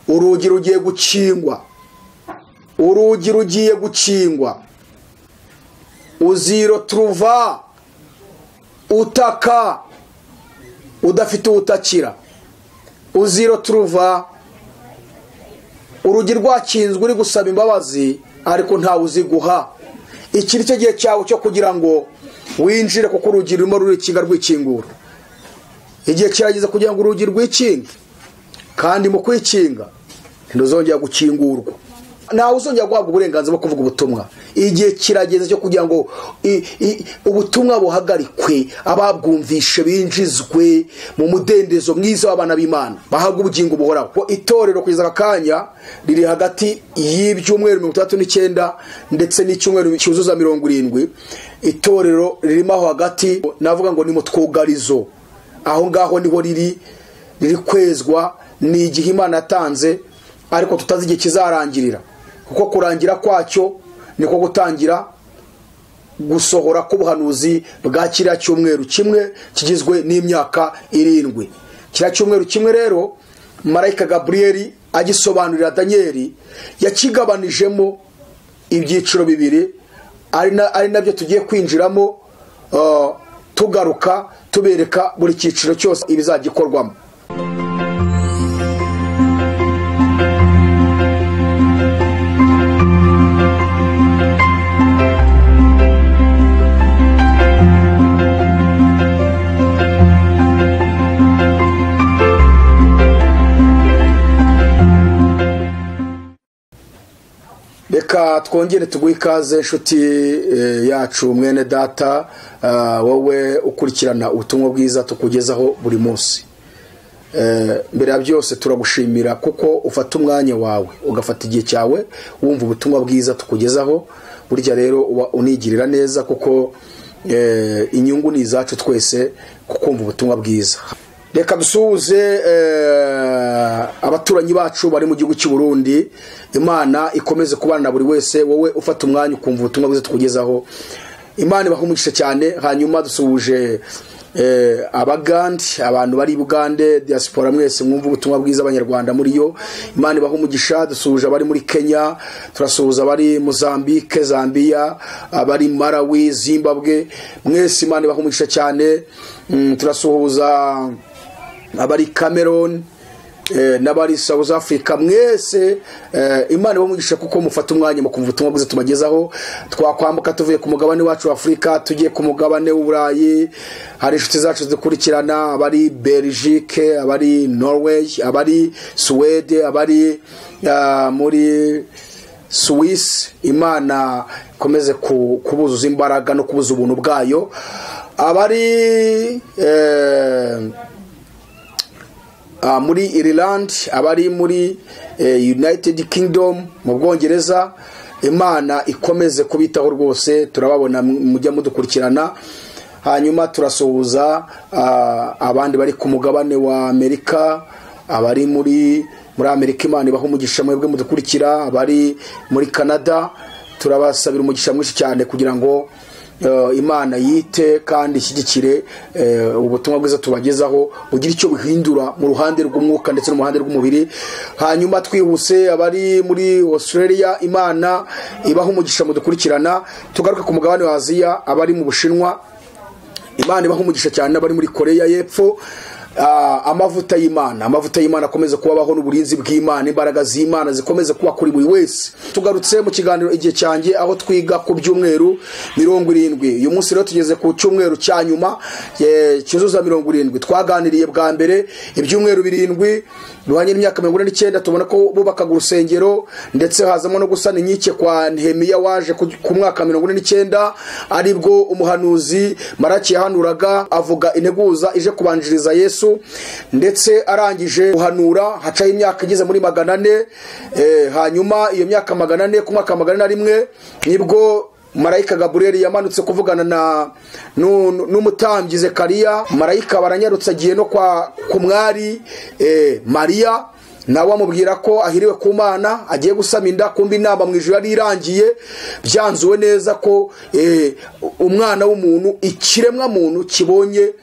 urugi rugiye gukingwa urugi rugiye gukingwa uziro turuva utaka udafite uwutakira uziro turuva urugi rwakinzwe uri gusaba imbabazi ariko ntawe uziguha iki ni cyo gihe cyawe cyo kugira ngo winjire kuko urugi rurimo rurikinga rwikingura igihe kirageze kugira ngo urugi rwikinge kandi mu kwikinga ntiruzongera gukingurwa ntawe uzongera guhabwa uburenganzira bwo kuvuga ubutumwa igihe kirageze cyo kugira ngo ubutumwa buhagarikwe ababwumvishe binjizwe mu mudendezo mwiza w'abana b'imana bahabwa ubugingo buhoraho itorero kugeza aka kanya riri hagati y'ibyumweru mirongo itandatu n'icyenda ndetse n'icyumweru cyuzuza mirongo irindwi itorero ririmo aho hagati navuga ngo ni mu twugarizo aho ngaho niho riri riri kwezwa ni igihe imana yatanze ariko tutazi igihe kizarangirira kuko kurangira kwacyo niko gutangira gusohora k'ubuhanuzi bwa kiriya cyumweru kimwe kigizwe n'imyaka irindwi kiriya cyumweru kimwe rero marayika gaburiyeri agisobanurira daniyeli yakigabanijemo ibyiciro bibiri ari nabyo tugiye kwinjiramo tugaruka tubereka buri cyiciro cyose ibizagikorwamo reka twongere tuguhe ikaze inshuti yacu mwene data wowe ukurikirana ubutumwa bwiza tukugezaho buri munsi mbere ya byose turagushimira kuko ufata umwanya wawe ugafata igihe cyawe wumva ubutumwa bwiza tukugezaho burya rero uba unigirira neza kuko inyungu ni izacu twese kukumva ubutumwa bwiza reka dusuhuze abaturanyi bacu bari mu gihugu cy'u Burundi imana ikomeze kubana na buri wese wowe ufata umwanya ukumva ubutumwa bwiza tukugezaho imana ibahumugisha cyane hanyuma dusuhuje abagande abantu bari bugande diaspora mwese mwumva ubutumwa bwiza abanyarwanda muri yo imana ibahumugisha dusuhuje abari muri kenya turasuhuza abari muzambike zambiya abari marawi zimbabwe mwese imana ibahumugisha cyane turasuhuza abari cameroon n'abari south africa mwese imana ibamugisha kuko mufata umwanya mu kumva ubutumwa bwiza tubagezaho twakwambuka tuvuye ku mugabane wacu wa afurika tugiye ku mugabane w'uburayi hari inshuti zacu zidukurikirana abari belgique abari norway abari suwede abari muri suwisi imana ikomeze kubuzuza imbaraga no kubuza ubuntu bwayo abari muri Ireland abari muri United Kingdom mu bwongereza imana ikomeze kubitaho rwose turababona mujya mudukurikirana hanyuma turasuhuza abandi bari ku mugabane wa amerika abari muri muri amerika imana ibaha umugisha mwebwe mudukurikira abari muri canada turabasabira umugisha mwinshi cyane kugira ngo imana yite kandi ishyigikire ubutumwa bwiza tubagezaho bugira icyo buhindura mu ruhande rw'umwuka ndetse no mu ruhande rw'umubiri hanyuma twihuse abari muri australia imana ibaha umugisha mudukurikirana tugaruke ku mugabane wa aziya abari mu bushinwa imana ibaha umugisha cyane n'abari muri koreya y'epfo amavuta y'imana amavuta y'imana akomeza kubabaho n'uburinzi bw'imana imbaraga z'imana zikomeza kuba kuri buri wese tugarutse mu kiganiro igihe cyanjye aho twiga ku byumweru mirongo irindwi uyu munsi rero tugeze ku cyumweru cya nyuma cyuzuza mirongo irindwi twaganiriye bwa mbere ibyumweru birindwi duhanye n'imyaka mirongo ine n'icyenda tubona ko bubakaga urusengero ndetse hazamo no gusana inkike kwa Nehemiya waje ku mwaka mirongo ine n'icyenda aribwo umuhanuzi maraki yahanuraga avuga integuza ije kubanjiriza yesu ndetse arangije guhanura hacaho imyaka igeze muri magana ane hanyuma iyo myaka magana ane ku mwaka magana ane rimwe nibwo marayika gaburiyeri yamanutse kuvugana na n'umutambyi zekariya marayika baranyarutse agiye no kwa ku mwari mariya nawe amubwira ko ahiriwe ku mana agiye gusama inda kumbi inama mu ijoro yari irangiye byanzuwe neza ko umwana w'umuntu ikiremwa muntu kibonye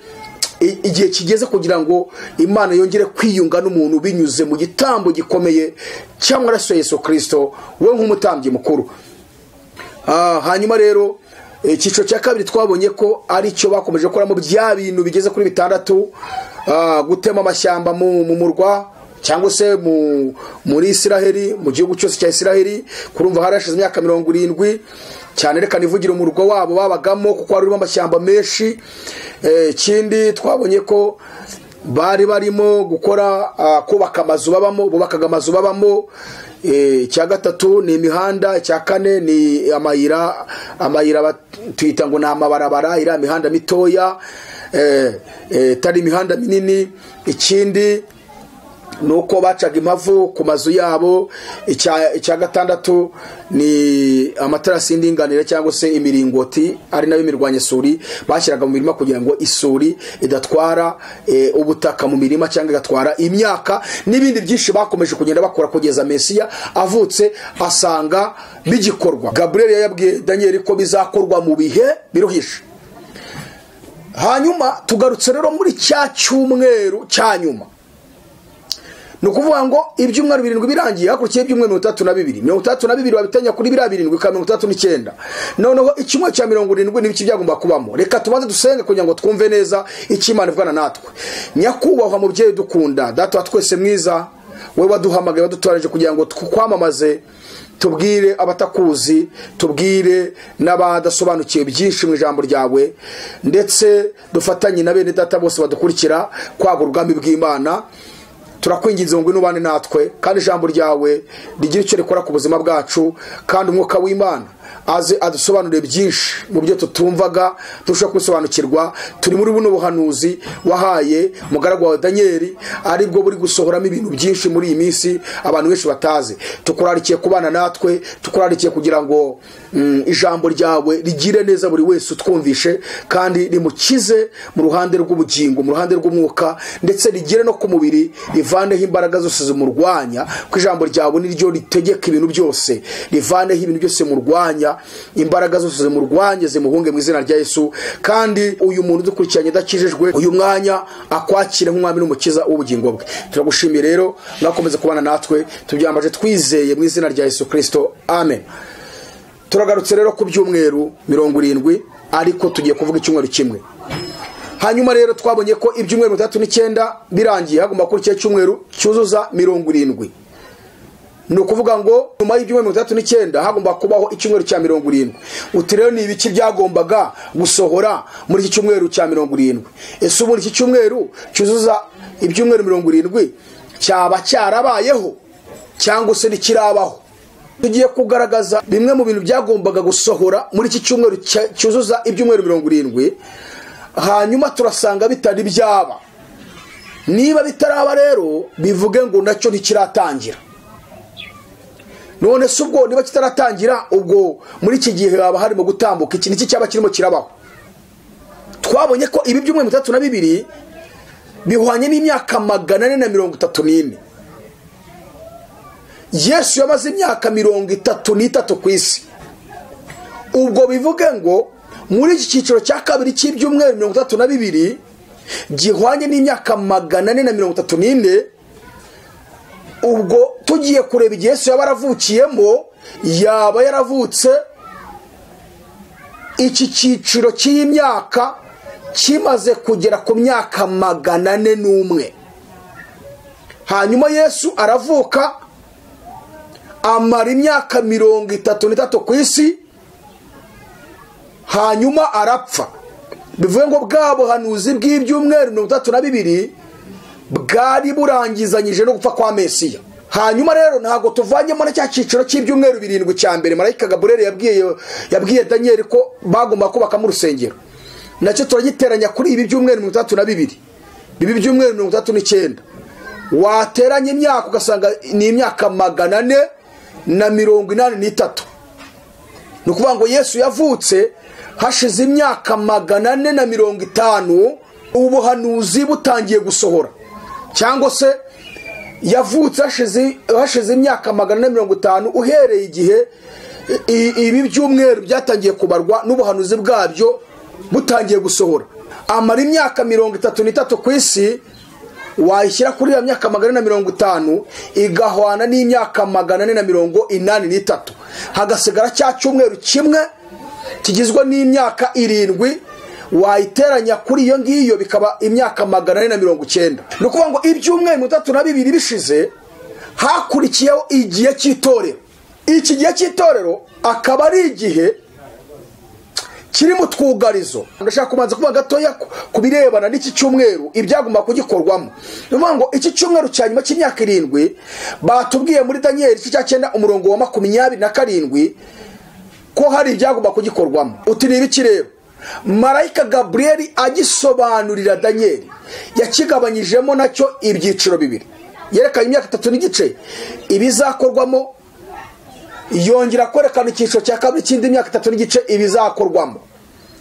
i- igihe kigeze kugira ngo imana yongere kwiyunga n'umuntu binyuze mu gitambo gikomeye cy'amaraso ya yesu kirisito we nk'umutambyi mukuru Ah, hanyuma rero icyiciro cya kabiri twabonye ko ari cyo bakomeje gukoramo bya bintu bigeze kuri bitandatu ah, gutema amashyamba mu mu murwa cyangwa se mu- muri isiraheli mu gihugu cyose cya isiraheli kurumva harashize imyaka mirongo irindwi cyane reka nivugire umurwa wabo babagamo kuko wari urimo amashyamba menshi Eh, ikindi twabonye ko bari barimo gukora ah, kubaka amazu babamo bubakaga amazu babamo Eh, icya gatatu ni imihanda icya kane ni amayira amayira bat- tuyita ngo ni amabarabara iriya mihanda mitoya eh, eh, itari imihanda minini ikindi ni uko bacaga impavu ku mazu yabo icya icya gatandatu ni amatarasi y'indinganire cyangwa se imiringoti ari nayo imirwanyasuri bashyiraga mu mirima kugira ngo isuri idatwara eh, ubutaka mu mirima cyangwa igatwara imyaka n'ibindi byinshi bakomeje kugenda bakora kugeza mesiya avutse asanga bigikorwa gaburiyeli yabwiye daniyeli ko bizakorwa mu bihe biruhije hanyuma tugarutse rero muri cya cyumweru cya nyuma ni ukuvuga ngo ibyumweru birindwi birangiye hakurikiyeho ibyumweru mirongo itandatu na bibiri mirongo itandatu na bibiri wabitanya kuri biriya birindwi ukaba mirongo itandatu n'icyenda noneho icyumweru cya mirongo irindwi n'ibiki byagomba kubamo reka tubanze dusenge kugira ngo twumve neza icyo Imana ivugana natwe nyakubahwa mubyeyi dukunda data wa twese mwiza wowe waduhamagaye wadutoranyije kugira ngo twamamaze tubwire abatakuzi tubwire n'abadasobanukiwe byinshi mu ijambo ryawe ndetse dufatanye na bene data bose badukurikira kwagura ubwami bw'imana turakwinginze ngo ngwino ubane natwe kandi ijambo ryawe rigira icyo rikora ku buzima bwacu kandi umwuka w'imana aze adusobanurire byinshi mu byo tutumvaga turushaho kubisobanukirwa turi muri buno buhanuzi wahaye umugaragu wawe daniyeli aribwo buri gusohoramo ibintu byinshi muri iyi minsi abantu benshi batazi tukurarikiye kubana natwe tukurarikiye kugira ngo mm, ijambo ryawe rigire neza buri wese utwumvishe kandi rimukize mu ruhande rw'ubugingo mu ruhande rw'umwuka ndetse rigire no ku mubiri rivaneho imbaraga zose zimurwanya ko ijambo ryawe niryo ritegeka ibintu byose rivaneho ibintu byose murwanya imbaraga zose zimurwanye zimuhunge mu izina rya yesu kandi uyu muntu udukurikiranye adakijijwe uyu mwanya akwakire nk'umwami n'umukiza w'ubugingo bwe turagushimiye rero mwakomeze kubana natwe tubyambaje twizeye mu izina rya yesu kirisito amen turagarutse rero ku byumweru mirongo irindwi ariko tugiye kuvuga icyumweru kimwe hanyuma rero twabonye ko ibyumweru bitatu n'icyenda birangiye hagomba kuri cyumweru cyuzuza mirongo irindwi ni ukuvuga ngo nyuma y'ibyumweru mirongo itandatu n'icyenda hagomba kubaho icyumweru cya mirongo irindwi uti rero ni ibiki byagombaga gusohora muri iki cyumweru cya mirongo irindwi ese ubundi iki cyumweru cyuzuza ibyumweru mirongo irindwi cyaba cyarabayeho cyangwa se ntikirabaho tugiye kugaragaza bimwe mu bintu byagombaga gusohora muri iki cyumweru cya- cyuzuza ibyumweru mirongo irindwi hanyuma turasanga bitari byaba niba bitaraba rero bivuge ngo nacyo ntikiratangira none se ubwo niba kitaratangira ubwo muri iki gihe haba harimo gutambuka iki niki cyaba kirimo kirabaho twabonye ko ibi byumweru bitatu na bibiri bihwanye n'imyaka magana ane na mirongo itatu n'ine yesu yamaze imyaka mirongo itatu n'itatu ku isi ubwo bivuge ngo muri iki cyiciro cya kabiri cy'ibyumweru mirongo itatu na bibiri gihwanye n'imyaka magana ane na mirongo itatu n'ine ubwo tugiye kureba igihe yesu yaba yaravukiyemo yaba yaravutse iki cyiciro cy'iyi myaka kimaze kugera ku myaka magana ane n'umwe hanyuma yesu aravuka amara imyaka mirongo itatu n'itatu ku isi hanyuma arapfa bivuge ngo bwa buhanuzi bw'ibyumweru mirongo itatu na bibiri bwari burangizanyije no gupfa kwa mesiya hanyuma rero ntabwo tuvanyemo na cya cyiciro cy'ibyumweru birindwi cya mbere marayika gaburere yabwiye yabwiye daniyeli ko bagomba kubakamo urusengero nacyo turagiteranya kuri ibi byumweru mirongo itandatu na bibiri bibi byumweru mirongo itandatu n'icyenda wateranya imyaka ugasanga ni imyaka magana ane na mirongo inani n'itatu ni ukuvuga ngo yesu yavutse hashize imyaka magana ane na mirongo itanu ubuhanuzi butangiye gusohora cyangwa se yavutse hashize- hashize imyaka magana ane na mirongo itanu uhereye igihe i- ibi byumweru byatangiye kubarwa n'ubuhanuzi bwabyo butangiye gusohora amara imyaka mirongo itatu n'itatu ku isi wayishyira kuri iyo myaka magana ane na mirongo itanu igahwana n'imyaka magana ane na mirongo inani n'itatu hagasigara cya cyumweru kimwe kigizwe n'imyaka irindwi wayiteranya kuri iyo ngiyo bikaba imyaka magana ane na mirongo icyenda ni ukuvuga ngo ibyumweru mirongo itatu na bibiri bishize hakurikiyeho igihe cy'itorero iki gihe cy'itorero akaba ari igihe kiri mu twugarizo ndashaka kubanza kuba gatoya ku birebana n'iki cyumweru ibyagomba kugikorwamo ni ukuvuga ngo iki cyumweru cya nyuma cy'imyaka irindwi batubwiye muri daniyeli cya cyenda umurongo wa makumyabiri na karindwi ko hari ibyagomba kugikorwamo uti ni ibiki rero marayika gaburiyeli agisobanurira daniyeli yakigabanyijemo nacyo ibyiciro bibiri yerekanye imyaka itatu n'igice ibizakorwamo yongera kwerekana icyiciro cya kabiri cy'indi myaka itatu n'igice ibizakorwamo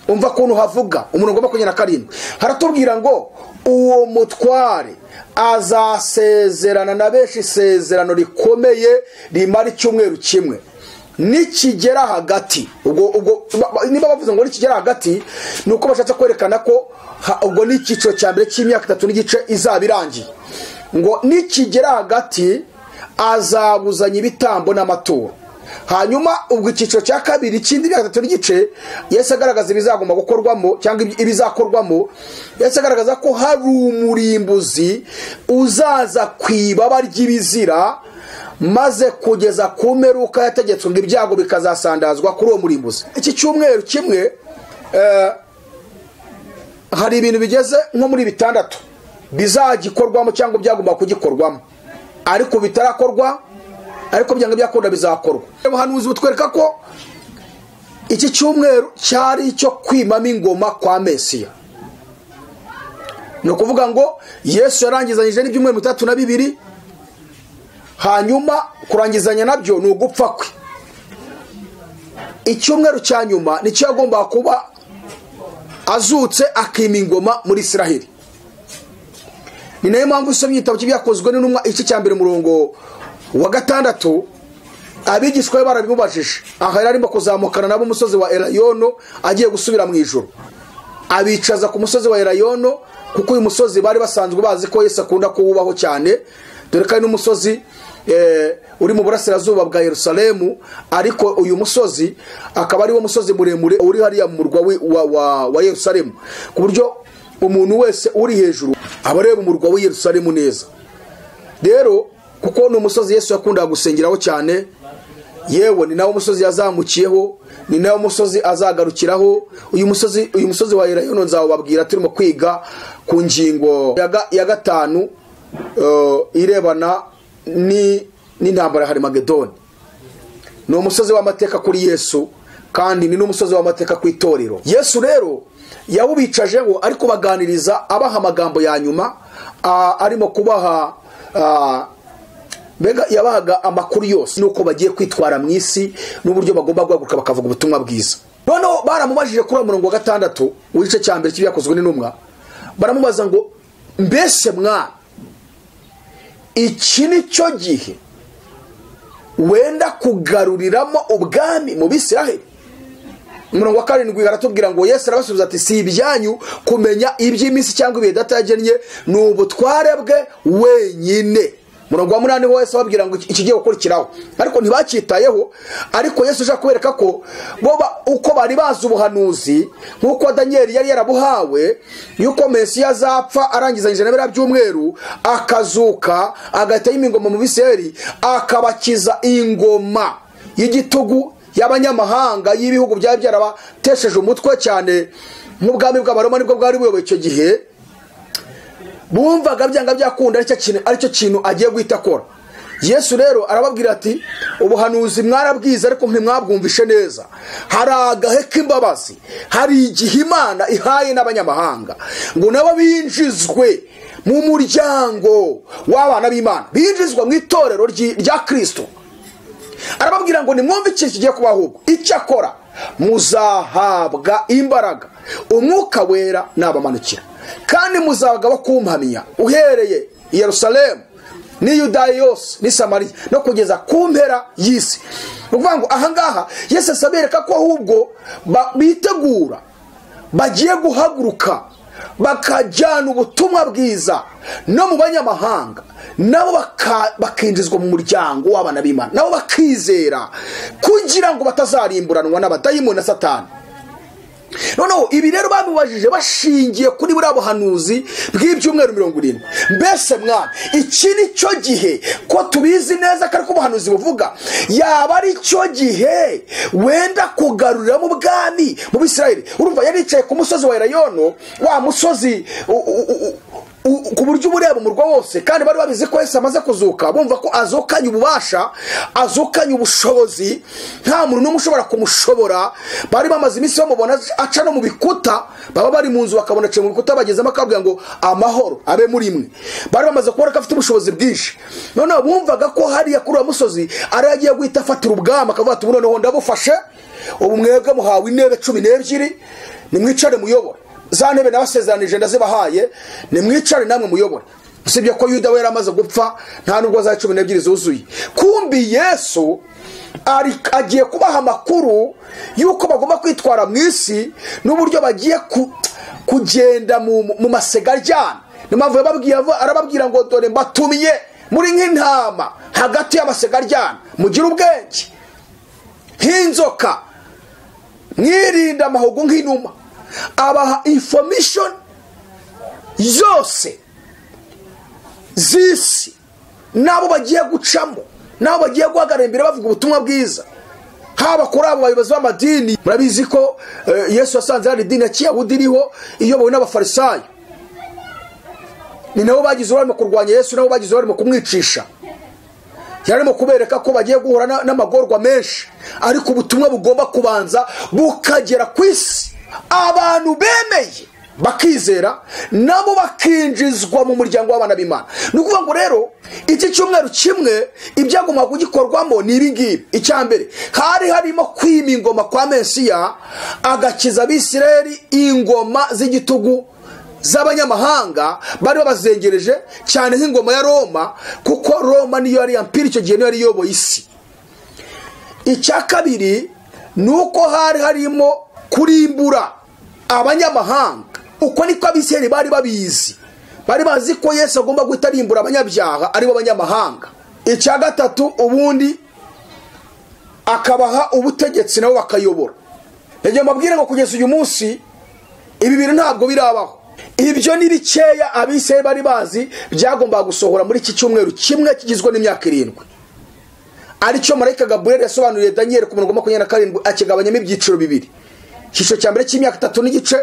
umva ukuntu havuga umurongo wa makumyabiri na karindwi haratubwira ngo uwo mutware azasezerana na benshi isezerano rikomeye rimara icyumweru kimwe nikigera hagati niba bavuze ngo nikigera hagati ni uko bashatse kwerekana ko ubwo ni icyiciro cya mbere cy'imyaka itatu n'igice izaba irangiye ngo nikigera hagati azabuzanya ibitambo n'amaturo hanyuma ubwo icyiciro cya kabiri cy'indi myaka itatu n'igice yesi agaragaza ibizagomba gukorwamo cyangwa ibizakorwamo yesi agaragaza ko hari umurimbuzi uzaza ku ibaba ry'ibizira maze kugeza ku mperuka yategetswe ngo ibyago bikazasandazwa kuri uwo murimbuzi iki cyumweru kimwe hari ibintu bigeze nko muri bitandatu bizagikorwamo cyangwa byagomba kugikorwamo ariko bitarakorwa ariko byanga byakunda bizakorwa ubuhanuzi butwereka ko iki cyumweru cyari icyo kwimamo ingoma kwa mesiya ni ukuvuga ngo yesu yarangizanyije n'ibyumweru bitatu na bibiri hanyuma kurangizanya nabyo ni ugupfa kwe icyumweru cya nyuma nicyo yagomba kuba azutse akima ingoma muri israheli ni nayo mpamvu usomye igitabo cy'ibyakozwe n'intumwa igice cya mbere umurongo wa gatandatu abigishwa be barabimubajije aha yari arimo kuzamukana nabo umusozi wa erayono agiye gusubira mu ijoro abicaza ku musozi wa erayono kuko uyu musozi bari basanzwe bazi ko Yesu akunda kuwubaho cyane dore ko ari n'umusozi uri mu burasirazuba bwa Yerusalemu ariko uyu musozi akaba ari wo musozi muremure uri hariya mu murwa wa Yerusalemu ku buryo umuntu wese uri hejuru aba areba umurwa w'i Yerusalemu neza rero kuko ni umusozi Yesu yakundaga gusengeraho cyane yewe ni nawo musozi yazamukiyeho ni nawo musozi azagarukiraho uyu musozi uyu musozi wa Elayono nzawubabwira turimo kwiga ku ngingo ya gatanu irebana n'intambara ya harimagedoni ni umusozi w'amateka kuri yesu kandi ni n'umusozi w'amateka ku itorero yesu rero yawubicaje ngo ari kubaganiriza abaha amagambo ya nyuma arimo kubaha mbega yabahaga amakuru yose nuko bagiye kwitwara mu isi n'uburyo bagomba guhaguruka bakavuga ubutumwa bwiza noneho baramubajije kuri uwo murongo wa gatandatu w'igice cya mbere cy'ibyakozwe n'intumwa baramubaza ngo mbese mwana iki ni cyo gihe wenda kugaruriramo ubwami mu bisiraheli umurongo wa karindwi aratubwira ngo yesu arabasubiza ati si ibyanyu kumenya iby'iminsi cyangwa ibihe datagennye ni ubutware bwe wenyine umurongo wa munani wese ababwira ngo ikigiye gukurikiraho ariko ntibacyitayeho ariko yesu ushaka kubereka ko bo uko bari bazi ubuhanuzi nk'uko daniyeli yari yarabuhawe yuko mesiya azapfa arangizanyije na biriya by'umweru akazuka agahita y'imingoma mu biseri akabakiza ingoma y'igitugu y'abanyamahanga y'ibihugu byari byarabatesheje umutwe cyane nk'ubwami bw'abaroma nibwo bwari buyoboye icyo gihe bumvaga byanga byakunda aricyo kintu agiye guhita akora yesu rero arababwira ati ubuhanuzi mwarabwiza ariko ntimwabwumvishe neza hari agahe k'imbabazi hari igihe imana ihaye n'abanyamahanga ngo nabo binjizwe mu muryango w'abana b'imana binjizwa mu itorero rya kirisito arababwira ngo nimwumve ikintu kigiye kubaho ubwo icyo akora muzahabwa imbaraga umwuka wera nabamanukira kandi muzabagabo kumpamya uhereye i yerusalemu ni yudaya yose ni samariya no kugeza ku mpera y'isi ni ukuvuga ngo ahangaha yesi asabereka ko ahubwo bitegura bagiye guhaguruka bakajyana ubutumwa bwiza no mu banyamahanga nabo baka- bakinjizwa mu muryango w'abana b'imana nabo bakizera kugira ngo batazarimburanwa n'abadayimoni na satani noneho ibi rero babibajije bashingiye kuri buriya buhanuzi bw'ibyumweru mirongo irindwi mbese mwana iki ni cyo gihe ko tubizi neza ko ariko ubuhanuzi buvuga yaba ari cyo gihe wenda kugaruriramo ubwami mu bisirayire urumva yari yicaye ku musozi wa erayono wa musozi u- u- u- u- u- ku buryo uba ureba umurwa wose kandi bari babizi ko Yesu amaze kuzuka bumva ko azukanye ububasha azukanye ubushobozi nta muntu n'umwe ushobora kumushobora bari bamaze iminsi bamubona aca no mu bikuta baba bari mu nzu bakabona aciye mu bikuta bagezemo akabwira ngo amahoro abe muri mwe bari bamaze kubona ko afite ubushobozi bwinshi noneho bumvaga ko hariya kuri uwo musozi ariyo agiye guhita afatira ubwami akavuga ati "Ubu noneho ndabufashe ubu mwebwe muhawe intebe cumi n'ebyiri nimwicare muyobore za ntebe nabasezeranije ndazibahaye nimwicare namwe muyobore usibye ko yuda we yari amaze gupfa nta nubwo za cumi n'ebyiri zuzuye kumbi yesu ari- agiye kubaha amakuru y'uko bagomba kwitwara mu isi n'uburyo bagiye ku- kugenda mu mu masega aryana niyo mpamvu yababwiye ava- arababwira ngo dore mbatumye muri nk'intama hagati y'amasega aryana mugire ubwenge nk'inzoka mwirinda amahugu nk'inuma abaha information zose z'isi n'abo bagiye gucamo n'abo bagiye guhagarara imbere bavuga ubutumwa bwiza haba kuri abo bayobozi b'amadini murabizi ko eh, yesu yasanze hari idini ya kiyahudi iriho iyobowe n'abafarisayo ni nabo bagize uruhare mu kurwanya yesu nabo bagize uruhare mu kumwicisha yarimo kubereka ko bagiye guhura na- n'amagorwa menshi ariko ubutumwa bugomba kubanza bukagera ku isi abantu bemeye bakizera nabo bakinjizwa mu muryango w'abana b'imana ni ukuvuga ngo rero iki cyumweru kimwe ibyagombaga kugikorwamo ni ibi ngibi icya mbere hari harimo kwima ingoma kwa mesiya agakiza abisireri ingoma z'igitugu z'abanyamahanga bari babazengereje cyane nk'ingoma ya roma kuko roma niyo yari yampira icyo gihe niyo yari iyoboye isi icya kabiri ni uko hari harimo kurimbura abanyamahanga uko niko abisirayeli bari babizi bari bazi ko yesu agomba guhita arimbura abanyabyaha aribo abanyamahanga icya gatatu ubundi akabaha ubutegetsi nabo bakayobora yagiye mbabwire ngo kugeza uyu munsi ibi bintu ntabwo birabaho ibyo ni bikeya abisirayeli bari bazi byagombaga gusohora muri iki cyumweru kimwe kigizwe n'imyaka irindwi aricyo marayika gaburiyeli yasobanuriye daniyeli ku murongo wa makumyabiri na karindwi akigabanyamo ibyiciro bibiri icyiciro cya mbere cy'imyaka itatu n'igice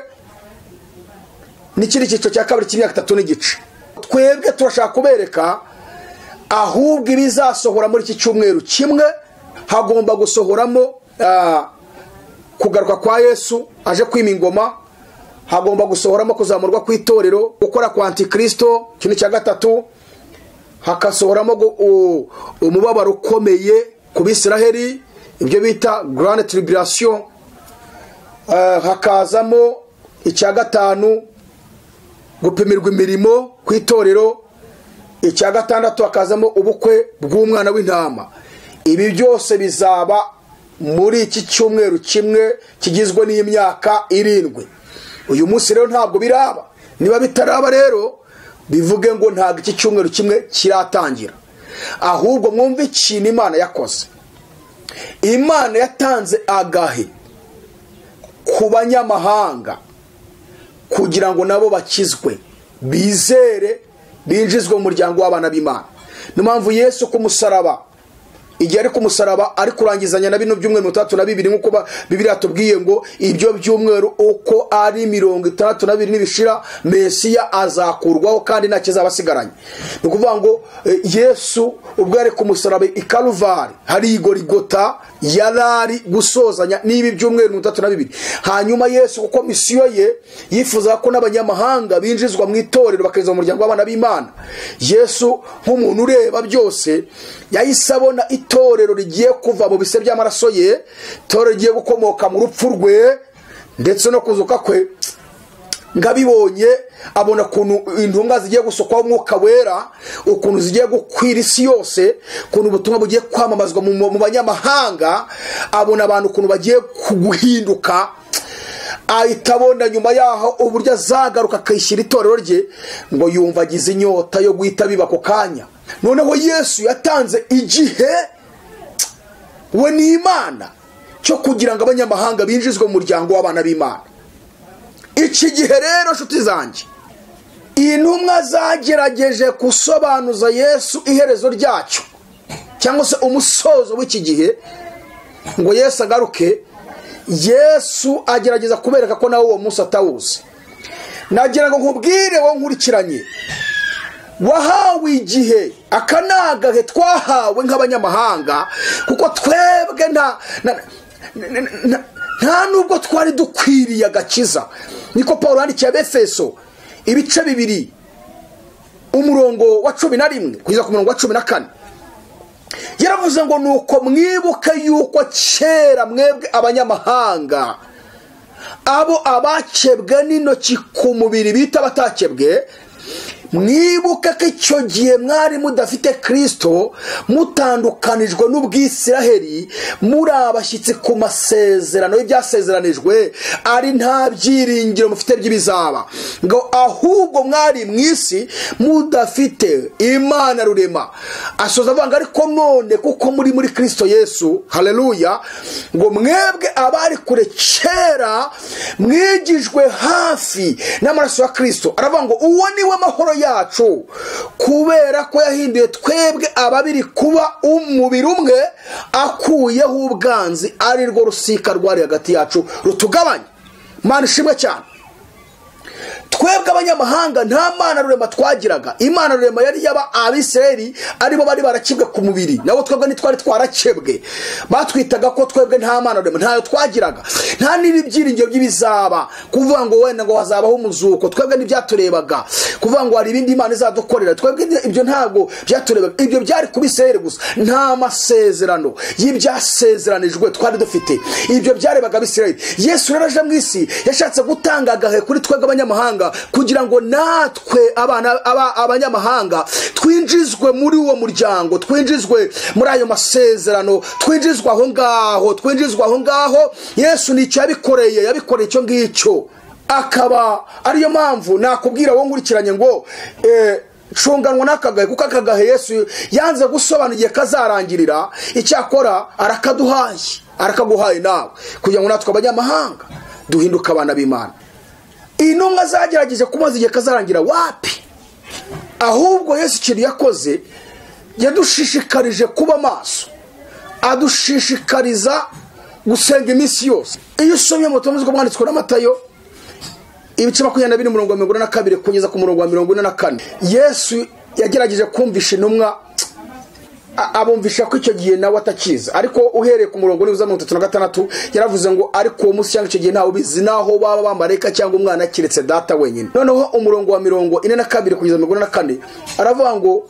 n'ikindi cyiciro cya kabiri cy'imyaka itatu n'igice twebwe turashaka kubereka ahubwo ibizasohora muri iki cyumweru kimwe hagomba gusohoramo ah, kugaruka kwa yesu aje kwima ingoma hagomba gusohoramo kuzamurwa kw'itorero gukora kwa antikristo ikintu cya gatatu hagasohoramo gu- u- umubabaro ukomeye ku bisiraheri ibyo bita grand tribulation Eh, hakazamo icya gatanu gupimirwa imirimo ku itorero icya gatandatu hakazamo ubukwe bw'umwana w'intama ibi byose bizaba muri iki cyumweru kimwe kigizwe n'imyaka irindwi uyu munsi rero ntabwo biraba niba bitaraba rero bivuge ngo ntabwo iki cyumweru kimwe kiratangira ahubwo mwumve ikintu imana yakoze imana yatanze agahe ku banyamahanga kugira ngo nabo bakizwe bizere binjizwe mu muryango w'abana b'imana niyo mpamvu yesu ku musaraba igihe ari ku musaraba ari kurangizanya na bino byumweru mirongo itandatu na bibiri nk'uko ba- bibiriya tubwiye ngo ibyo byumweru uko ari mirongo itandatu na bibiri nibishira mesiya azakurwaho kandi nta kizaba asigaranye ni ukuvuga ngo eh, yesu ubwo yari ku musaraba i karuvari hari igorigota yari ari gusozanya n'ibi byumweru mirongo itandatu na bibiri hanyuma yesu kuko misiyo ye yifuzaga ko n'abanyamahanga binjizwa mu itorero bakinjizwa mu muryango w'abana b'imana yesu nk'umuntu ureba byose yahise abona itorero rigiye kuva mu bise by'amaraso ye itorero rigiye gukomoka mu rupfu rwe ndetse no kuzuka kwe ngabibonye abona ukuntu intunga zigiye gusukwaho umwuka wera ukuntu zigiye gukwira isi yose ukuntu ubutumwa bugiye kwamamazwa mu mu banyamahanga abona abantu ukuntu bagiye guhinduka ahita abona nyuma yaho uburyo azagaruka akishyira itorero rye ngo yumva agize inyota yo guhita biba ako kanya noneho yesu yatanze igihe we ni imana cyo kugira ngo abanyamahanga binjizwe mu muryango w'abana b'imana iki gihe rero nshuti zanjye intumwa zagerageje gusobanuza yesu iherezo ryacyo cyangwa se umusozo w'iki gihe ngo yesu agaruke yesu agerageza kubereka ko nawe uwo munsi atawuzi nagira ngo nkubwire wo nkurikiranye wahawe igihe aka ni agahe twahawe nk'abanyamahanga kuko twebwe nta nta nubwo twari dukwiriye agakiza niko paul yandikiye abefeso ibice bibiri umurongo wa cumi na rimwe kugeza ku murongo wa cumi na kane yaravuze ngo nuko mwibuke yuko kera mwebwe abanyamahanga abo abakebwe n'intoki ku mubiri bita abatakebwe mwibuke ko icyo gihe mwari mudafite kirisito mutandukanijwe n'ubwisiraheri muri abashyitsi ku masezerano y'ibyasezeranijwe ari nta byiringiro mufite by'ibizaba ngo ahubwo mwari mu isi mudafite imana rurema asoza avuga ngo ariko none kuko muri muri kirisito yesu hareruya ngo mwebwe abari kure kera mwigijwe hafi n'amaraso ya kirisito aravuga ngo uwo niwe mahoro yacu kubera ko yahinduye twebwe ababiri kuba umubiri umwe akuyeho ubwanzi ari rwo rusika rwari hagati yacu rutugabanya mana ishimwe cyane twebwe abanyamahanga nta mana rurema twagiraga imana rurema yari yaba abisirayeli aribo bari barakibwe ku mubiri nabo twebwe ntitwari twarakebwe batwitaga ko twebwe nta mana rurema ntayo twagiraga nta n'ibyiringiro by'ibizaba kuvuga ngo wenda ngo hazabaho umuzuko twebwe ntibyaturebaga kuvuga ngo hari ibindi imana izadukorera twebwe ibyo ntabwo byaturebaga ibyo byari kuba isirayeli gusa nta masezerano y'ibyasezeranijwe twari dufite ibyo byarebaga abisirayeli yesu rero aje mu isi yashatse gutanga agahe kuri twebwe abanyamahanga kugira ngo natwe abanyamahanga twinjizwe muri uwo muryango twinjizwe muri ayo masezerano twinjizwe aho ngaho twinjizwe aho ngaho yesu nicyo yabikoreye yabikoreye icyo ngicyo akaba ariyo mpamvu nakubwira wowe nkurikiranye ngo shunganwa n'akagahe kuko akagahe yesu yanze gusobanura igihe kazarangirira icyakora arakaduhaye arakaguhaye nawe kugira ngo natwe abanyamahanga duhinduke abana b'imana intumwa zagerageje kumaza igihe kazarangira wapi ahubwo yesu ikintu yakoze yadushishikarije kuba amaso adushishikariza gusenga iminsi yose iyo usomye mu butumwa bwanditswe n'amatayo ibice makumyabiri mirongo mirongo ine na kabiri kugeza ku murongo wa mirongo ine na kane yesu yagerageje kumvisha intumwa abumvisha ko icyo gihe nawe atakiza ariko uhereye ku murongo niba mirongo itatu na gatandatu yaravuze ngo ariko uwo munsi cyangwa icyo gihe ntawe ubizi naho baba bamareka cyangwa umwana keretse data wenyine noneho umurongo wa mirongo ine na kabiri kugeza mirongo ine na kane aravuga ngo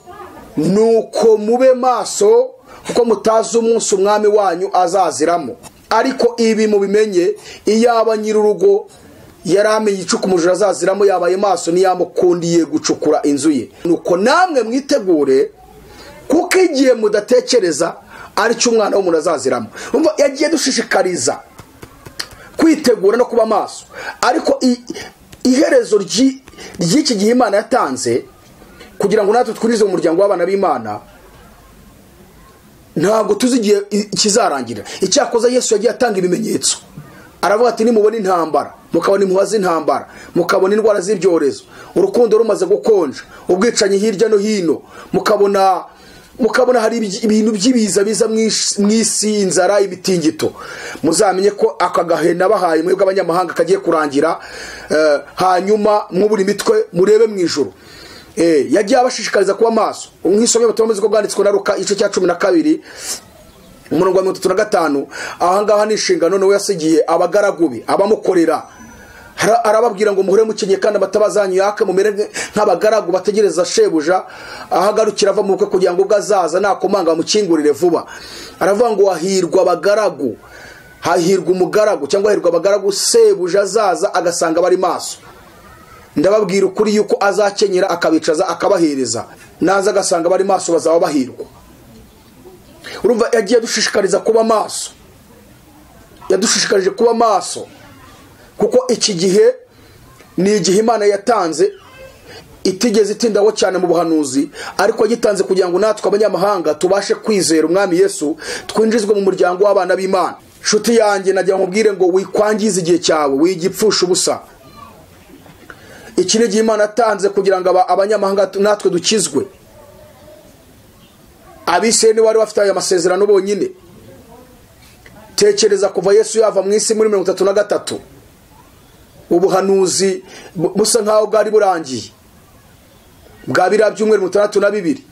nuko mube maso kuko mutazi umunsi umwami wanyu azaziramo ariko ibi mubimenye iyaba nyir'urugo yari amenye icuku umujura azaziramo yabaye maso ntiyamukundiye gucukura inzu ye nuko namwe mwitegure kuko igihe mudatekereza aricyo umwana w'umuntu azaziramo yagiye dushishikariza kwitegura no kuba amaso ariko iherezo ry'iki gihe imana yatanze kugira ngo natwe twirize umuryango w'abana b'imana ntabwo tuzi igihe kizarangirira icyakoza yesu yagiye atanga ibimenyetso aravuga ati nimubona intambara mukabona impuha z'intambara mukabona indwara z'ibyorezo urukundo rumaze gukonja ubwicanyi hirya no hino mukabona mukabona hari ibintu by'ibiza biza mu isi inzara ibitingito muzamenye ko aka gahe nabahaye mwebwe abanyamahanga kagiye kurangira hanyuma mwubura imitwe murebe mu ijoro yagiye abashishikariza kuba amaso nk'isomye batameze ko bwanditswe na ruka igice cya cumi na kabiri umurongo wa mirongo itatu na gatanu ahangaha ni inshingano nawe yasigiye abagaragubi abamukorera arababwira ngo muhure mukenye kandi amatabazanyu yake mumere nk'abagaragu bategereza shebuja ahagarukira ava mu bukwe kugira ngo ubwo azaza nakomanga mukingurire vuba aravuga ngo hahirwa abagaragu hahirwa umugaragu cyangwa hahirwa abagaragu sebuja azaza agasanga bari maso ndababwira ukuri yuko azakenyera akabicaza akabahereza naza agasanga bari maso bazaba bahirwa urumva yagiye adushishikariza kuba maso yadushishikarije kuba maso kuko iki gihe ni igihe imana yatanze itigeze itindaho cyane mu buhanuzi ariko gitanze kugira ngo natwe abanyamahanga tubashe kwizera umwami yesu twinjizwe mu muryango w'abana b'imana inshuti yanjye nagira ngo nkubwire ngo wikwangize igihe cyawe wigipfusha ubusa iki ni igihe imana atanze kugira ngo abanyamahanga natwe dukizwe abisirayeli wari bafite aya masezerano bonyine tekereza kuva yesu yava mu isi muri mirongo itatu na gatatu ubuhanuzi busa nk'aho bwari burangiye bwa biriya byumweru mirongo itandatu na bibiri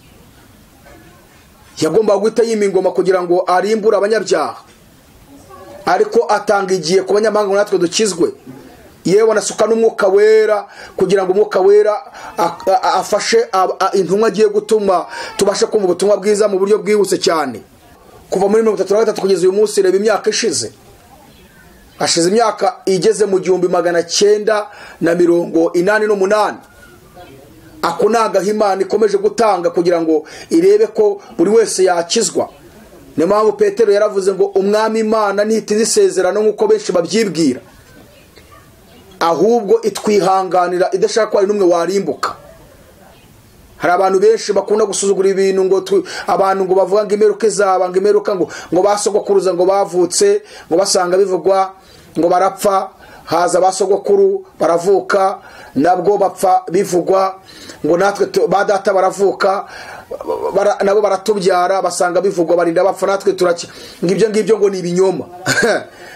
yagombaga guhita yima ingoma kugira ngo arimbure abanyabyaha ariko atanga igihe ku banyamahanga natwe dukizwe yewe anasuka n'umwuka wera kugira ngo umwuka wera afashe intumwa agiye gutuma tubashe kumva ubutumwa bwiza mu buryo bwihuse cyane kuva muri mirongo itatu na gatatu kugeza uyu munsi reba imyaka ishize hashize imyaka igeze mu gihumbi magana cyenda na mirongo inani n'umunani ako ni agahimana ikomeje gutanga kugira ngo irebe ko buri wese yakizwa niyo mpamvu petero yaravuze ngo umwami imana ntitize isezerano nk'uko benshi babyibwira ahubwo itwihanganira idashaka ko hari n'umwe warimbuka hari abantu benshi bakunda gusuzugura ibintu ngo abantu ngo bavuga ngo imeruka izaba ngo imeruka ngo ngo basogokuruza ngo bavutse ngo basanga bivugwa ngo barapfa haza basogokuru baravuka nabwo bapfa bivugwa ngo natwe ba data baravuka nabo baratubyara basanga bivugwa barinda bapfa natwe turacye ngo ibyo ngibyo ngo ni ibinyoma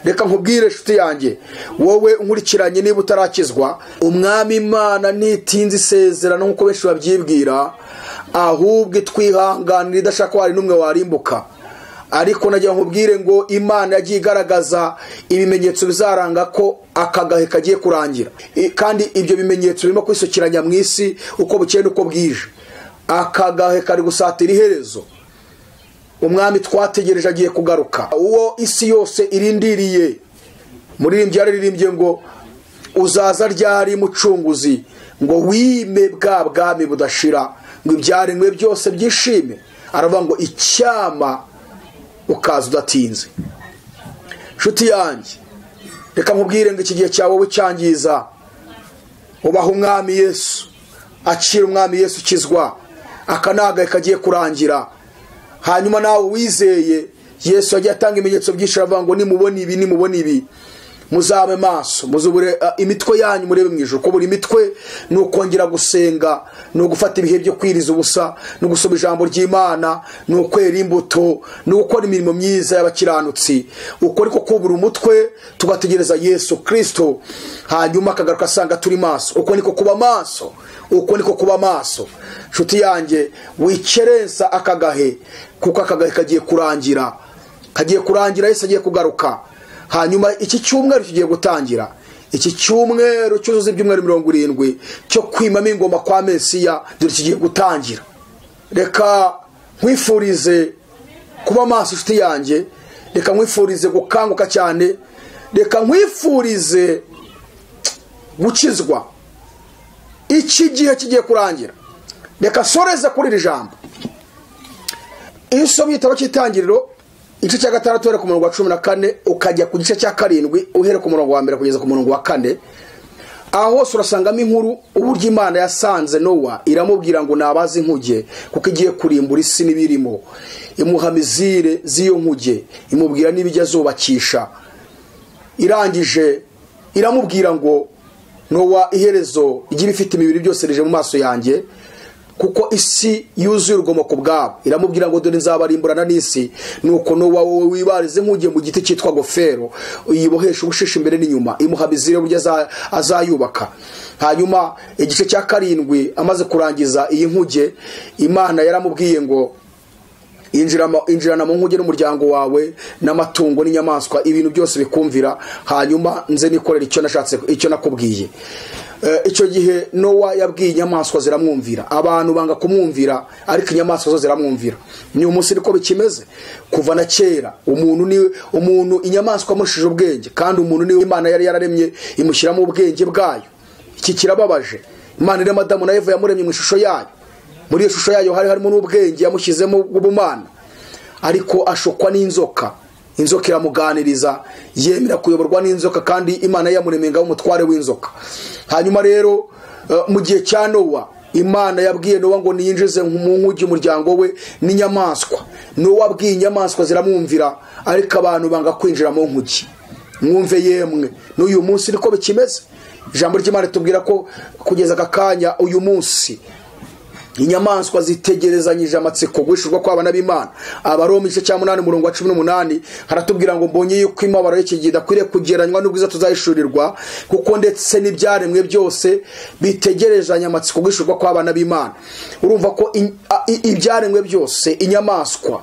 reka nkubwire inshuti yanjye wowe nkurikiranye niba utarakizwa umwami imana ntitinze isezerano nk'uko benshi babyibwira ahubwo itwihanganira idashaka ko hari n'umwe warimbuka ariko nagira nkubwire ngo imana yagiye igaragaza ibimenyetso bizaranga ko aka gahe kagiye kurangira kandi ibyo bimenyetso birimo kwisukiranya mu isi uko bukeye n'uko bwije aka gahe kari gusatira iherezo umwami twategereje agiye kugaruka uwo isi yose irindiriye muririmbyi yararirimbye ngo uzaza ryari mucunguzi ngo wime bwa bwami budashira ngo ibyaremwe byose byishime aravuga ngo icyama ukaza udatinze nshuti yanjye reka nkubwire ngo iki gihe cyawe ucyangiza ubaha umwami yesu akira umwami yesu ukizwa akanagahe kagiye kurangira hanyuma nawe wizeye yesu yagiye atanga ibimenyetso byinshi aravuga ngo nimubona ibi nimubona ibi muzabe maso muzubure imitwe yanyu murebe mu ijoro kubura imitwe ni ukongera gusenga ni ugufata ibihe byo kwiriza ubusa ni ugusoma ijambo ry'imana ni ukwera imbuto ni ugukora imirimo myiza y'abakiranutsi uko ariko kubura umutwe tugategereza yesu kirisito hanyuma akagaruka asanga turi maso uko niko kuba maso uko niko kuba maso inshuti yanjye wikerensa akagahe kuko akagahe kagiye kurangira kagiye kurangira yesu agiye kugaruka hanyuma iki cyumweru kigiye gutangira iki cyumweru cyuzuza ibyumweru mirongo irindwi cyo kwimamo ingoma kwa mesiya dore kigiye gutangira reka nkwifurize kuba maso inshuti yanjye reka nkwifurize gukanguka cyane reka nkwifurize gukizwa iki gihe kigiye kurangira reka soreze kuri iri jambo iyo usomye igitabo cy'itangiriro igice cya gatandatu uhera ku murongo wa cumi na kane ukajya ku gice cya karindwi uhere ku murongo wa mbere kugeza ku murongo wa kane aho hose urasangamo inkuru uburyo imana yasanze nowa iramubwira ngo nabaze inkuge kuko igiye kurimbura isi n'ibirimo imuha mizire z'iyo nkuge imubwira n'ibijya azubakisha irangije iramubwira ngo nowa iherezo igira ifite imibiri byose rije mu maso yanjye kuko isi yuzuye urugomo ku bwabo iramubwira ngo dore nzabarimburana n'isi nuko nuba wowe wibarize nk'ugiye mu giti cyitwa gofero uyibohesha ubushishi imbere n'inyuma imuha mizire buryo azayubaka hanyuma igice cya karindwi amaze kurangiza iyi nkuge imana yaramubwiye ngo injirana mu nkuge n'umuryango wawe n'amatungo n'inyamaswa ibintu byose bikumvira hanyuma nze nikorera icyo nashatse icyo nakubwiye icyo gihe nowa yabwiye inyamaswa ziramwumvira abantu banga kumwumvira ariko inyamaswa zo ziramwumvira ni umunsi niko bikimeze kuva na kera umuntu ni umuntu inyamaswa amushije ubwenge kandi umuntu niwe imana yari yararemye imushyiramo ubwenge bwayo iki kirababaje imana iri madamu na eva yamuremye mu ishusho yayo muri iyo shusho yayo hari harimo n'ubwenge yamushyizemo bw'ubumana ariko ashukwa n'inzoka inzoka iramuganiriza yemera kuyoborwa n'inzoka kandi imana yamuremenga umutware w'inzoka hanyuma rero mu gihe cya nowa imana yabwiye nowa ngo niyinjize mu nkugi umuryango we n'inyamaswa nowa abwiye inyamaswa ziramwumvira ariko abantu banga kwinjira mu nkugi mwumve yemwe n'uyu munsi niko bikimeze ijambo ry'imana tubwira ko kugeza aka kanya uyu munsi inyamaswa zitegerezanyije amatsiko guhishurwa kw'abana b'imana abaroma igice cya munani umurongo wa cumi n'umunani haratubwira ngo mbonye yuko imibabaro y'ikigida akwiriye kugereranywa n'ubwiza tuzahishurirwa kuko ndetse n'ibyaremwe byose bitegerezanya amatsiko guhishurwa kw'abana b'imana urumva ko ibyaremwe byose inyamaswa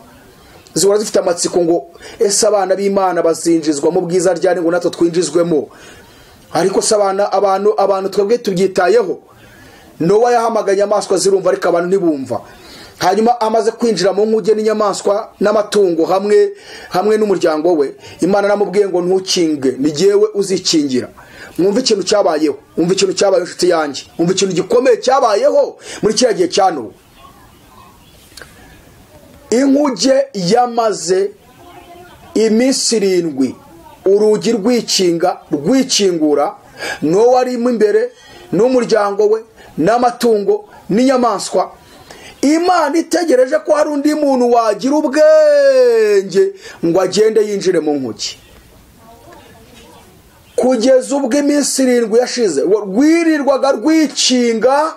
zihora zifite amatsiko ngo ese abana b'imana bazinjizwa mu bwiza ryari ngo natwe twinjizwemo ariko se abana abantu abantu twebwe tubyitayeho nowa yahamagaye inyamaswa zirumva ariko abantu ntibumva hanyuma amaze kwinjira mu nkuge n'inyamaswa n'amatungo hamwe hamwe n'umuryango we imana namubwiye ngo ntukinge ni jyewe uzikingira mwumve ikintu cyabayeho mwumve ikintu cyabayeho inshuti yanjye mwumve ikintu gikomeye cyabayeho muri kiriya gihe cya nowa inkuge yamaze iminsi irindwi urugi rwikinga rwikingura nowa arimo imbere n'umuryango we n'amatungo n'inyamaswa imana itegereje ko hari undi muntu wagira ubwenge ngo agende yinjire mu nkuki kugeza ubwo iminsi irindwi yashize rwirirwaga rwikinga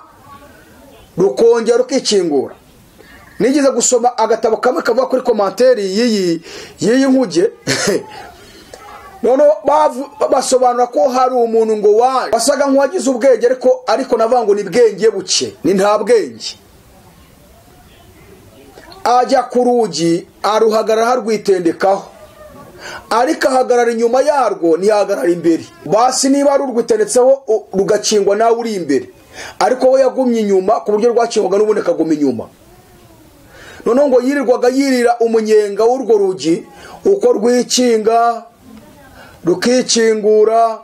rukongera rukikingura nigeze gusoma agatabo kamwe kavuga kuri komantere y'iyi nkuge noneho basobanura ko hari umuntu ngo waje wasaga nk'uwagize ubwenge ariko ariko navuga ngo ni bwenge buke ni nta bwenge ajya ku rugi aruhagarara harwitendekaho ariko ahagarara inyuma yarwo ntiyahagarara imbere basi niba rurwitendetseho rugakingwa nawe uri imbere ariko we yagumye inyuma ku buryo rwakingwaga n'ubundi akaguma inyuma noneho ngo yirirwaga yirira umunyenga w'urwo rugi uko rwikinga rukikingura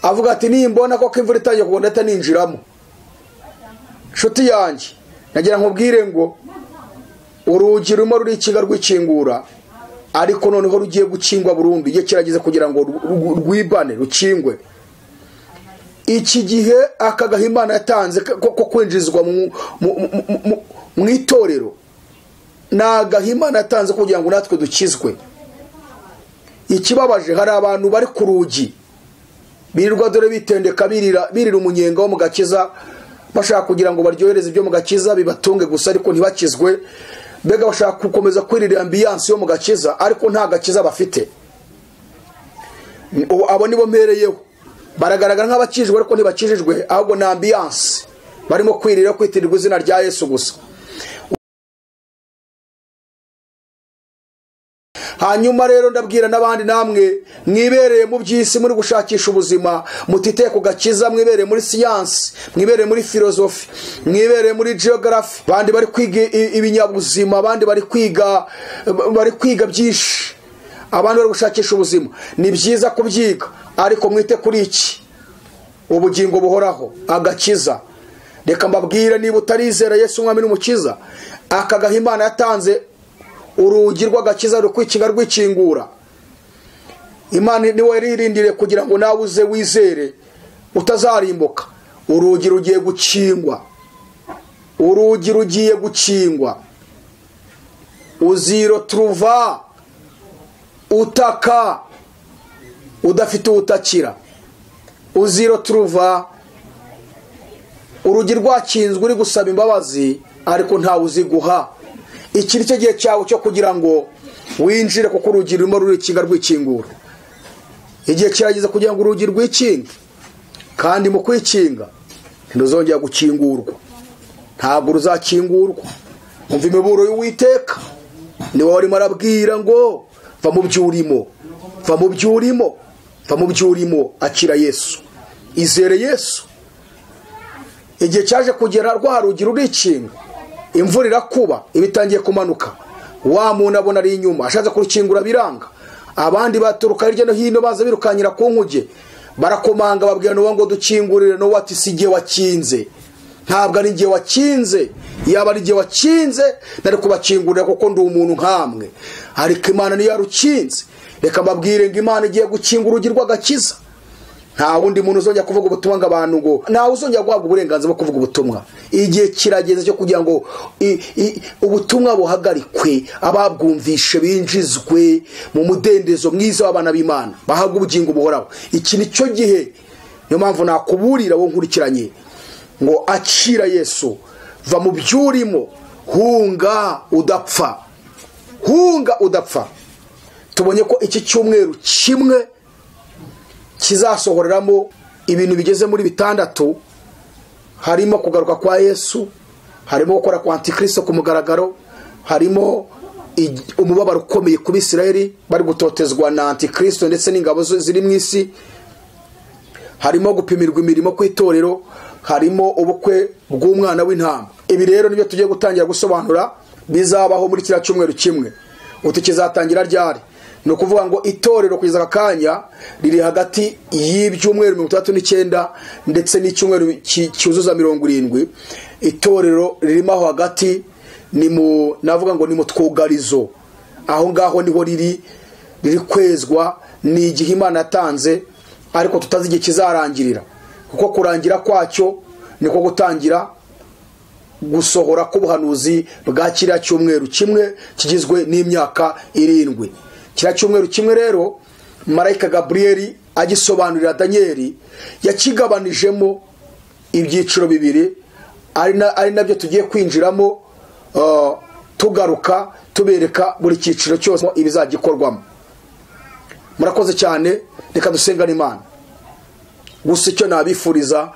avuga ati nimbona ko imvura itangiye kugwa ndahita ninjiramo inshuti yanjye nagira nkubwire ngo urugi rurimo rurikinga rwikingura ariko noneho rugiye gukingwa burundu igihe kirageze kugira ngo rwibane rukingwe iki gihe aka gahimana yatanze ko kwinjizwa mu itorero ni agahimana yatanze kugira ngo natwe dukizwe ikibabaje hari abantu bari ku rugi birirwa dore bitendeka birira umunyenga wo mu gakiza bashaka kugira ngo baryohereze ibyo mu gakiza bibatunge gusa ariko ntibakizwe mbega bashaka gukomeza kwirira ambiyanse yo mu gakiza ariko nta gakiza bafite abo nibo mpereyeho baragaragara nk'abakijwe ariko ntibakijijwe ahubwo ni ambiyanse barimo kwirira kwitirirwa izina rya yesu gusa hanyuma rero ndabwira n'abandi namwe mwibereye mu by'isi muri gushakisha ubuzima mutite ku gakiza mwibereye muri siyansi mwibereye muri filozofi mwibereye muri geogarafi abandi bari kwiga ibinyabuzima abandi bari kwiga bari kwiga byinshi abandi bari gushakisha ubuzima ni byiza kubyiga ariko mwite kuri iki ubugingo buhoraho agakiza reka mbabwire niba utarizera Yesu umwami n'umukiza aka gahimana yatanze urugi rw'agakiza rukwikinga rwikingura imana niwe ririndire kugira ngo nawe uze wizere utazarimbuka urugi rugiye gukingwa urugi rugiye gukingwa uziro turuva utaka udafite uwutakira uziro turuva urugi rwakinzwe uri gusaba imbabazi ariko ntawe uziguha iki ni cyo gihe cyawe cyo kugira ngo winjire kuko urugi rurimo rurikinga rwikingura igihe kirageze kugira ngo urugi rwikinge kandi mu kwikinga ntiruzongera gukingurwa ntabwo ruzakingurwa umva imiburo y'uwiteka ni wowe urimo arabwira ngo va mu byo urimo va mu byo urimo va mu byo urimo akira yesu izere yesu igihe cyaje kugera rwa rugi rurikinga imvura irakuba iba itangiye kumanuka wa muntu abona ari inyuma ashatse kurukingura biranga abandi baturuka hirya no hino baza birukankira ku nkuge barakomanga babwira nuwo ngo dukingurire nuwo ati si igihe wakinze ntabwo ari igihe wakinze yaba ari igihe wakinze nari kubakingurira kuko ndi umuntu nk'amwe ariko imana niyo yarukinze reka mbabwire ngo imana igiye gukinga urugi rw'agakiza nta wundi muntu uzongera kuvuga ubutumwa ngo abantu ngo ntawe uzongera guhabwa uburenganzira bwo kuvuga ubutumwa igihe kirageze cyo kugira ngo i- i- ubutumwa buhagarikwe ababwumvishe binjizwe mu mudendezo mwiza w'abana b'imana bahabwa ubugingo buhoraho iki ni cyo gihe niyo mpamvu nakuburira wo nkurikiranye ngo akira yesu va mu byo urimo hunga udapfa hunga udapfa tubonye ko iki cyumweru kimwe kizasohoreramo ibintu bigeze muri bitandatu harimo kugaruka kwa yesu harimo gukora kwa antikristo ku mugaragaro harimo ig- umubabaro ukomeye ku bisirayeli bari gutotezwa na antikristo ndetse n'ingabo zo- ziri mu isi harimo gupimirwa imirimo ku itorero harimo ubukwe bw'umwana w'intama ibi rero nibyo tugiye gutangira gusobanura bizabaho muri kiriya cyumweru kimwe utu kizatangira ryari ni ukuvuga ngo itorero kugeza aka kanya riri hagati y'ibyumweru mirongo itandatu n'icyenda ndetse n'icyumweru ki- cyuzuza mirongo irindwi itorero ririmo aho hagati ni mu navuga ngo ni mu twugarizo aho ngaho niho riri riri kwezwa ni igihe imana yatanze ariko tutazi igihe kizarangirira kuko kurangira kwacyo niko gutangira gusohora k'ubuhanuzi bwa kiriya cyumweru kimwe kigizwe n'imyaka irindwi kiriya cyumweru kimwe rero marayika gaburiyeli agisobanurira daniyeli yakigabanijemo ibyiciro bibiri ari na- ari nabyo tugiye kwinjiramo uh, tugaruka tubereka buri cyiciro cyose ibizagikorwamo murakoze cyane reka dusengane imana gusa icyo nabifuriza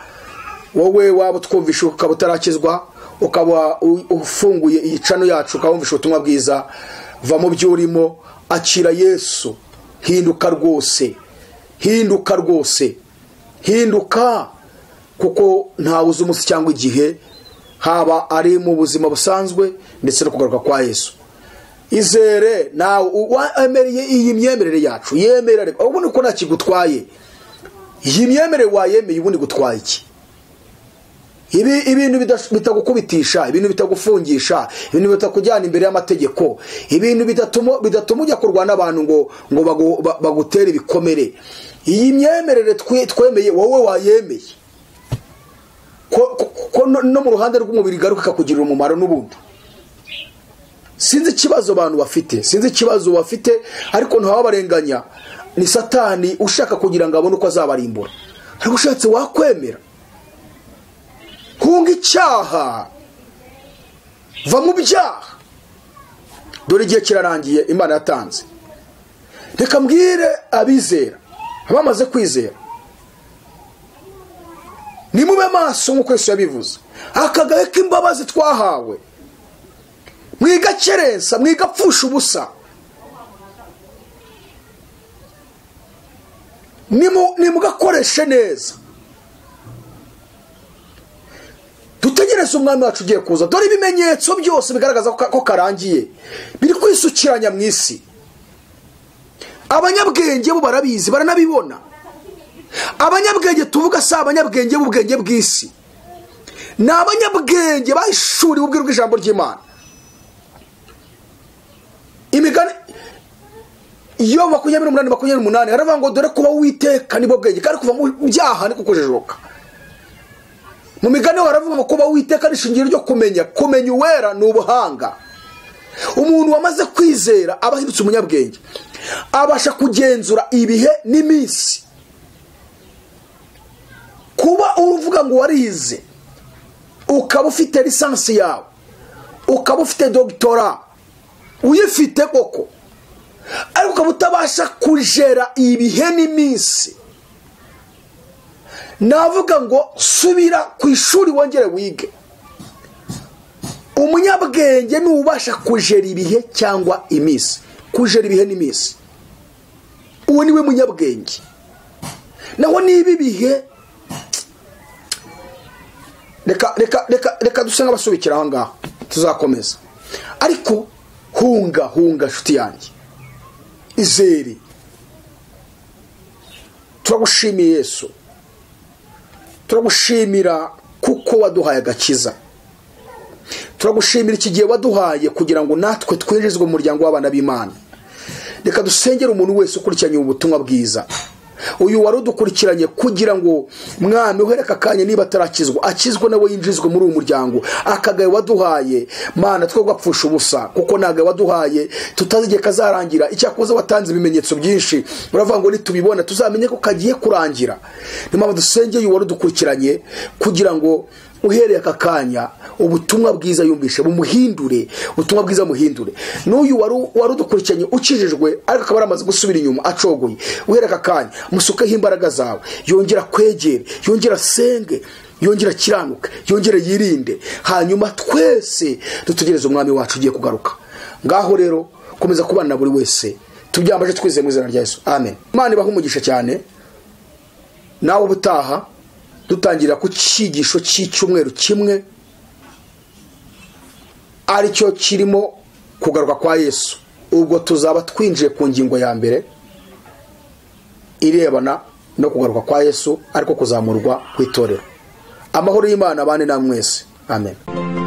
wowe waba utwumvishe ukaba utarakizwa ukaba u- ufunguye iyi cano yacu ukabumvisha ubutumwa bwiza va mu byo urimo akira yesu hinduka rwose hinduka rwose hinduka kuko ntawe uzi umunsi cyangwa igihe haba ari mu buzima busanzwe ndetse no kugaruka kwa yesu izere nawe wemereye iyi myemerere yacu yemerere ubundi ko nta kigutwaye iyi myemerere wayemeye ubundi gutwaye iki ibi ibintu bidas- bitagukubitisha ibintu bitagufungisha ibintu bitakujyana imbere y'amategeko ibintu bidatuma bidatuma ujya kurwana n'abantu ngo ngo bagu- ba- bagutere ibikomere iyi myemerere twe- twemeye wowe wayemeye ko, ko, ko no, no mu ruhande rw'umubiri igaruka ikakugirira umumaro n'ubundi sinzi ikibazo abantu bafite sinzi ikibazo bafite ariko ntawabarenganya ni satani ushaka kugira ngo abone uko azabarimbura ariko ushatse wakwemera hunga icyaha va mu byaha dore igihe kirarangiye imana yatanze reka mbwire abizera abamaze kwizera nimube maso nk'uko yesu yabivuze akagahe k'imbabazi twahawe mwigakerensa mwigapfusha ubusa Nimu- nimugakoreshe neza dutegereze umwami wacu ugiye kuza dore ibimenyetso byose bigaragaza ko ko karangiye biri kwisukiranya mu isi abanyabwenge bo barabizi baranabibona abanyabwenge tuvuga si abanyabwenge b'ubwenge bw'isi ni abanyabwenge bahishuriwe ubwira bw'ijambo ry'imana imigani iyo makumyabiri n'umunani makumyabiri n'umunani haravuga ngo dore kuba witeka nibwo bwenge kandi kuva mu byaha ni kukujijuka mu migani baravuga ngo kuba witeka rishingiro ryo kumenya kumenya uwera ni ubuhanga umuntu wamaze kwizera aba ahindutse umunyabwenge abasha kugenzura ibihe n'iminsi kuba uvuga ngo warize ukaba ufite lisansi yawe ukaba ufite dogitora uyifite koko ariko ukaba utabasha kujera ibihe n'iminsi navuga ngo subira ku ishuri wongere wige umunyabwenge ntubasha kujera ibihe cyangwa iminsi kujera ibihe n'iminsi uwo niwe munyabwenge naho niba ibihe reka reka reka reka duse nk'abasubikira aho ngaho tuzakomeza ariko hunga hunga nshuti yanjye izere turagushimiye yesu turagushimira kuko waduhaye agakiza turagushimira iki gihe waduhaye kugira ngo natwe twinjizwe mu muryango w'abana b'imana reka dusengere umuntu wese ukurikiranye ubutumwa bwiza uyu wari udukurikiranye kugira ngo mwami uhereka akanya niba atarakizwa akizwe nawe yinjizwe muri uyu muryango akagaye waduhaye mana two gapfusha ubusa kuko ntabwo waduhaye tutazi igihe kazarangira icyakoze watanze ibimenyetso byinshi uravuga ngo nitubibona tuzamenye ko kagiye kurangira niyo mpamvu dusengeye uyu wari udukurikiranye kugira ngo uhereye aka kanya ubutumwa bwiza yumvishe bumuhindure ubutumwa bwiza muhindure n'uyu wari udukurikiranye ukijijwe ariko akaba yaramaze gusubira inyuma acogoye uhereye aka kanya musukeho imbaraga zawe yongera kwegere yongera asenge yongera akiranuke yongere yirinde hanyuma twese dutegereze umwami wacu ugiye kugaruka ngaho rero komeza kubana na buri wese tubyambaje twizeye mu izina rya Yesu amen imana ibaha umugisha cyane nawe ubutaha dutangira ku cyigisho cy'icyumweru kimwe aricyo kirimo kugaruka kwa yesu ubwo tuzaba twinjiye ku ngingo ya mbere irebana no kugaruka kwa yesu ariko kuzamurwa ku itorero amahoro y'imana abane namwe mwese amen